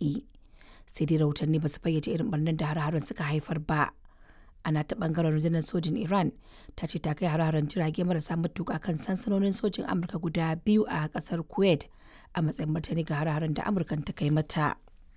yaƙi. Sai dai rahotanni ba su fayyace irin barnar da hare-haren suka haifar ba. Ana ta ɓangaren rundunar sojin Iran ta ce ta kai hare-haren jirage marasa matuƙa kan sansanonin sojin Amurka guda biyu a ƙasar Kuwait a matsayin martani ga hare-haren da Amurkan ta kai mata.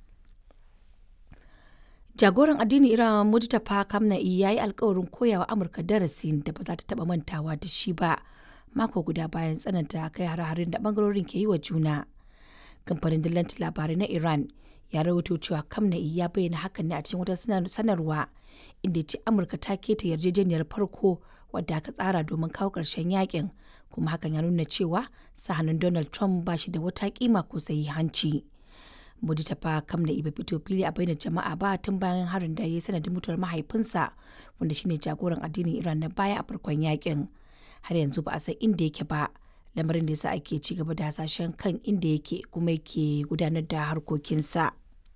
Jagoran addinin Iran Mujtaba Kamna'i ya yi alkawarin koyawa Amurka darasin da ba za ta taɓa mantawa da shi ba mako guda bayan tsananta kai hare-haren da ɓangarorin ke yi wa juna. Kamfanin dillanci labarai na Iran ya rawaito cewa Kamna'i ya bayyana hakan ne a cikin wata sanarwa inda ya ce Amurka ta keta yarjejeniyar farko wadda aka tsara domin kawo ƙarshen yakin kuma hakan ya nuna cewa sahanin Donald Trump ba shi da wata kima ko hanci. Mujtaba Kamna'i bai fito fili a bainar jama'a ba tun bayan harin da ya yi sanadin mutuwar mahaifinsa wanda shine jagoran addinin Iran na baya a farkon yakin. Har yanzu ba a san inda yake ba, lamarin da yasa ake ci gaba da hasashen kan inda yake kuma yake gudanar da harkokinsa.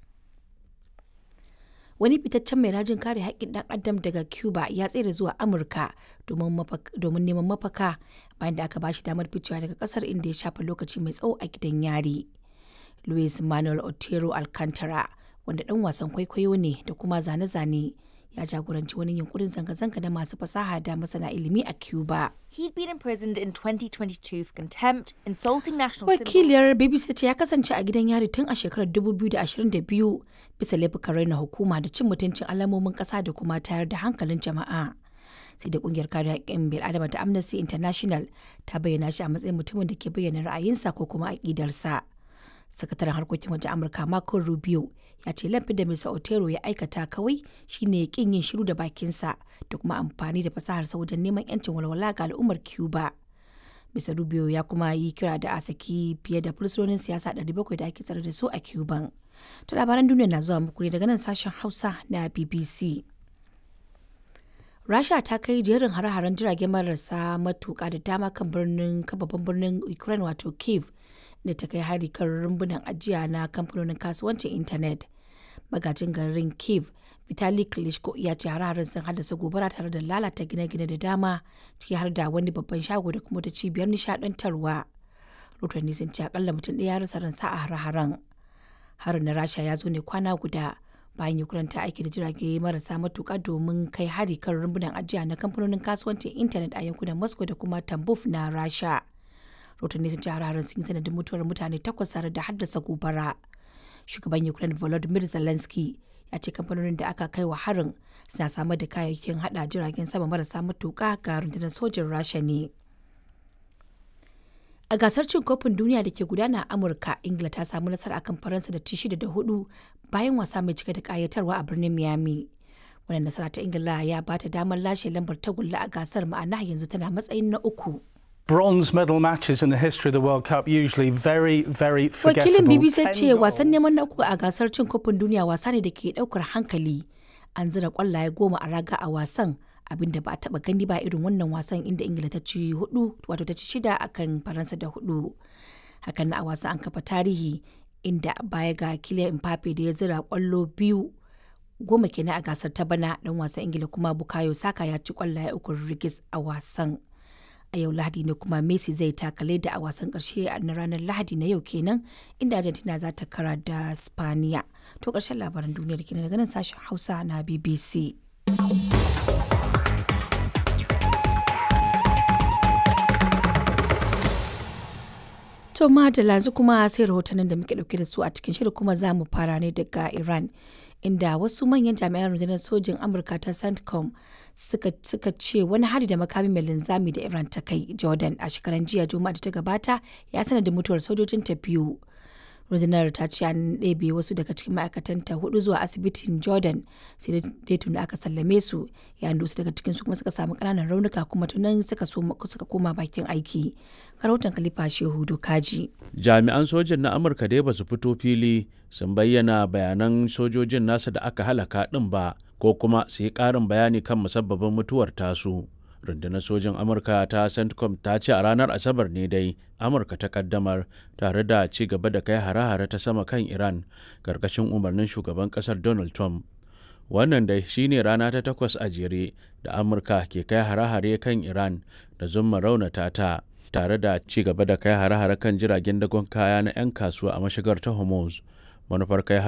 Wani fitaccen mai rajin kare haƙƙin ɗan adam daga Cuba ya tsere zuwa Amurka domin neman mafaka bayan da aka bashi damar ficewa daga ƙasar inda ya shafa lokaci mai tsawo a gidan yari. Luis Manuel Otero Alcantara, wanda ɗan wasan kwaikwayo ne da kuma zane-zane, ya jagoranci wani yunkurin zanga-zanga na masu fasaha da masana ilimi a Cuba. He'd been imprisoned in 2022 for contempt, insulting national Wakiliyar BBC ce ya kasance a gidan yari tun a shekarar 2022 bisa laifukan raina hukuma da cin mutuncin alamomin ƙasa da kuma tayar da hankalin jama'a. sai da kungiyar kare haƙƙin bil'adama ta Amnesty International ta bayyana shi a matsayin mutumin da ke bayyana ra'ayinsa ko kuma aƙidarsa. sakataren harkokin wajen amurka marco rubio ya ce laifin da mr otero ya aikata kawai shine kin yin shiru da bakinsa da kuma amfani da fasaharsa wajen neman yancin walwala ga al'ummar cuba mr rubio ya kuma yi kira da a saki fiye da fursunonin siyasa 700 da ake tsare da su a cuban to labaran duniya na zuwa muku ne daga nan sashen hausa na bbc rasha ta kai jerin hare-haren jirage marasa matuka da dama kan birnin babban birnin ukraine wato kiev da ta kai hari kan rumbunan ajiya na kamfanonin kasuwancin intanet magajin garin kiev vitali klitschko ya ce hare sun haddasa gobara tare da lalata gine-gine da dama ciki har da wani babban shago da kuma ta cibiyar nishadantarwa rotanni sun ce akalla mutum ɗaya ya rasa ransa a hare-haren harin na rasha ya zo ne kwana guda bayan ukraine ta aiki da jirage marasa matuka domin kai hari kan rumbunan ajiya na kamfanonin kasuwancin intanet a yankunan moscow da kuma tambuf na rasha rahotanni sun ci hararin sun yi sanadin mutuwar mutane takwas tare da haddasa gobara shugaban ukraine volodymyr zelensky ya ce kamfanonin da aka kai wa harin suna samar da kayayyakin hada jiragen sama marasa matuka ga rundunar sojin rasha ne a gasar cin kofin duniya da ke gudana a amurka ingila ta samu nasara akan faransa da ci shida da hudu bayan wasa mai cike da kayatarwa a birnin miami wannan nasara ta ingila ya bata damar lashe lambar tagulla a gasar ma'ana yanzu tana matsayin na uku bronze medal matches in the history of the World Cup usually very, very forgettable. Wakilin BBC ce wasan neman na uku a gasar cin kofin duniya wasa ne da ke daukar hankali. An zira kwallaye goma a raga a wasan abinda ba a taba gani ba irin wannan wasan inda Ingila ta ci hudu wato ta ci shida akan Faransa da hudu. Hakan na a wasan an kafa tarihi inda baya ga Kylian Mbappe da ya zira kwallo biyu goma kenan a gasar ta bana dan wasan Ingila kuma Bukayo Saka ya ci kwallaye uku rigis a wasan. a yau lahadi ne kuma messi zai takale da a wasan karshe na ranar lahadi na yau kenan inda argentina za ta kara da spaniya to karshen labaran duniyar kenan daga nan sashen hausa na bbc to madalla yanzu kuma sai rahotannin da muke dauke da su a cikin shirin kuma za mu fara ne daga iran inda wasu manyan jami'an rundunar sojin amurka ta centcom suka, suka ce wani hari da makami mai linzami da iran ta kai jordan a shekaran jiya juma'a da ta gabata ya sanar da mutuwar sojojin ta biyu rundunar ta ce an ɗebe wasu daga cikin ma'aikatanta hudu zuwa asibitin jordan sai dai tuni aka sallame su yayin da wasu daga cikin su kuma suka samu ƙananan raunuka kuma tunan suka suka koma bakin aiki rahoton khalifa shehu dokaji jami'an sojin na amurka dai ba su fito fili sun bayyana bayanan sojojin nasa da aka halaka ɗin ba ko kuma su yi ƙarin bayani kan musabbabin mutuwar tasu rundunar sojin amurka ta centcom ta ce a ranar asabar ne dai amurka ta kaddamar tare da ci gaba da kai hare-hare ta sama kan iran karkashin umarnin shugaban kasar donald trump wannan dai shine rana ta takwas a jere da amurka ke kai hare-hare kan iran da zumma raunata ta tare da ci gaba da kai hare-hare kan jiragen dagon kaya na 'yan kasuwa a mashigar ta hormuz manufar kai